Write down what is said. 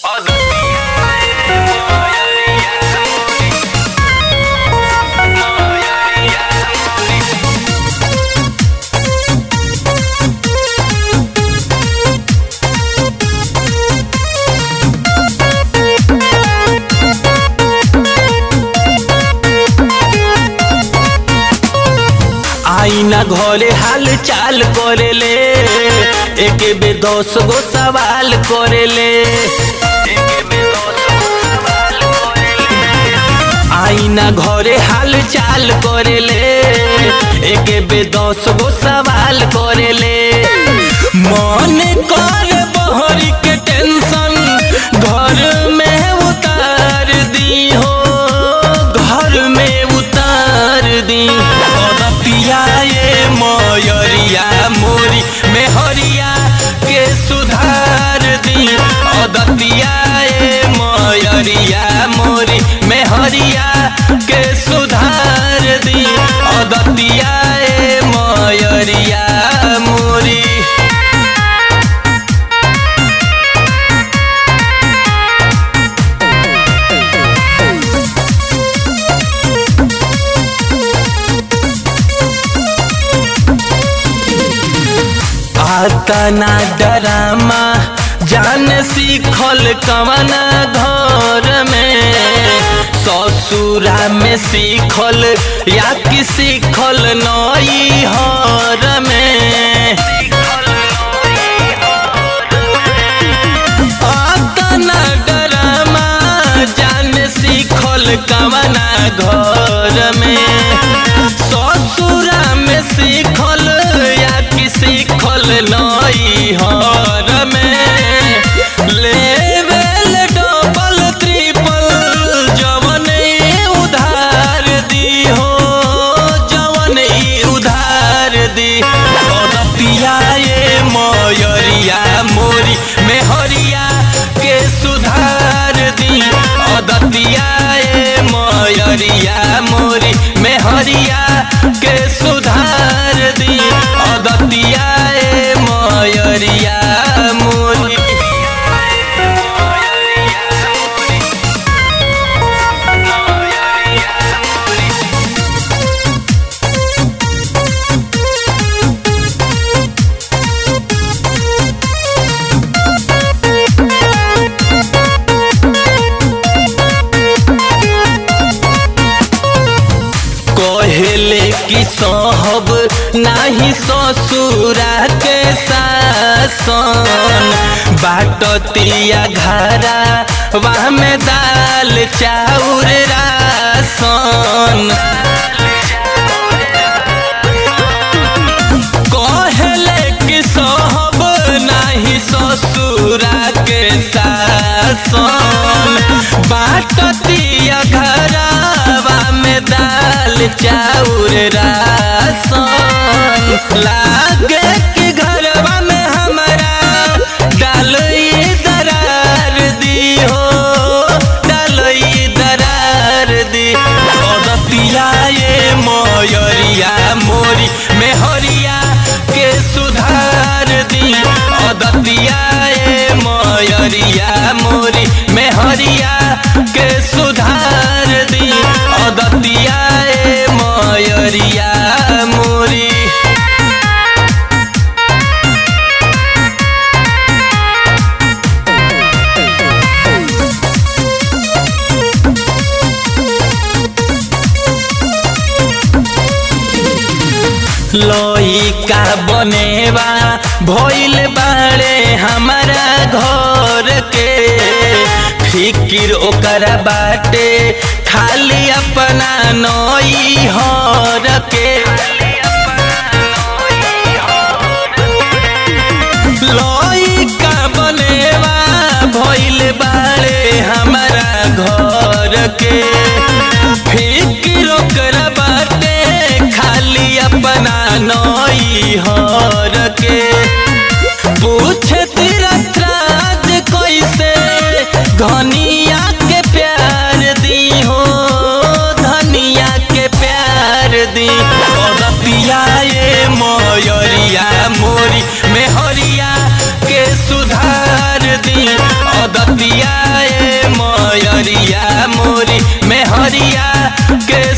आईना घरे हाल चाल करेले एके बे दस गो सवाल करेले आईना घरे हाल चाल करेले एके बे दस गो सवाल करेले मन कर बहरी के टेंशन घर में उतार दी हो घर में उतार दी पिया ये मयरिया मोरी मेहरिया के सुधार दी अदतिया ये मयरिया मोरी मेहरिया के सुधार दी अदतिया ये मयरिया मोरी आता ना डरामा जान सीखल कवना घर में ससुरा में सीखल या कि सीखल नई हर में आता ना डरामा जान सीखल कवना घर में ससुरा में सीखल या कि सीखल नई हर में लेवल डबल ट्रिपल जवन उधार दी हो जवन उधार दी पिया ये मयरिया मोरी मेहरिया के सुधार दी अदतिया ये मयरिया मोरी मेहरिया के सुधार दी अदतिया ये मयरिया मोरी कहले कि सहब नाही ससुरा के सासन बाटतिया घरा वहाँ में दाल चाउर रासन कहले कि सहब नाही ससुरा के सासन बाटतिया घरावा में दाल चाउर रासन लागे कि घरवा में हमारा डालई दरार दी हो डालई दरार दी पिया ये मयरिया मोरी मेहरिया के सुधार दी अदतिया ये मयरिया मोरी मेहरिया के सुधार दी अदतिया ये मयरिया मोरी लइका बनेवा भइल बाड़े हमारा घर के फिकिर ओकरा बाटे खाली अपना नई हर के लइका बनेवा भइल बाड़े हमारा घर के फिकिर ओकरा बाटे खाली अपना नई हर के पूछे तीरथराज कैसे धनिया के प्यार दी हो धनिया के प्यार दी और के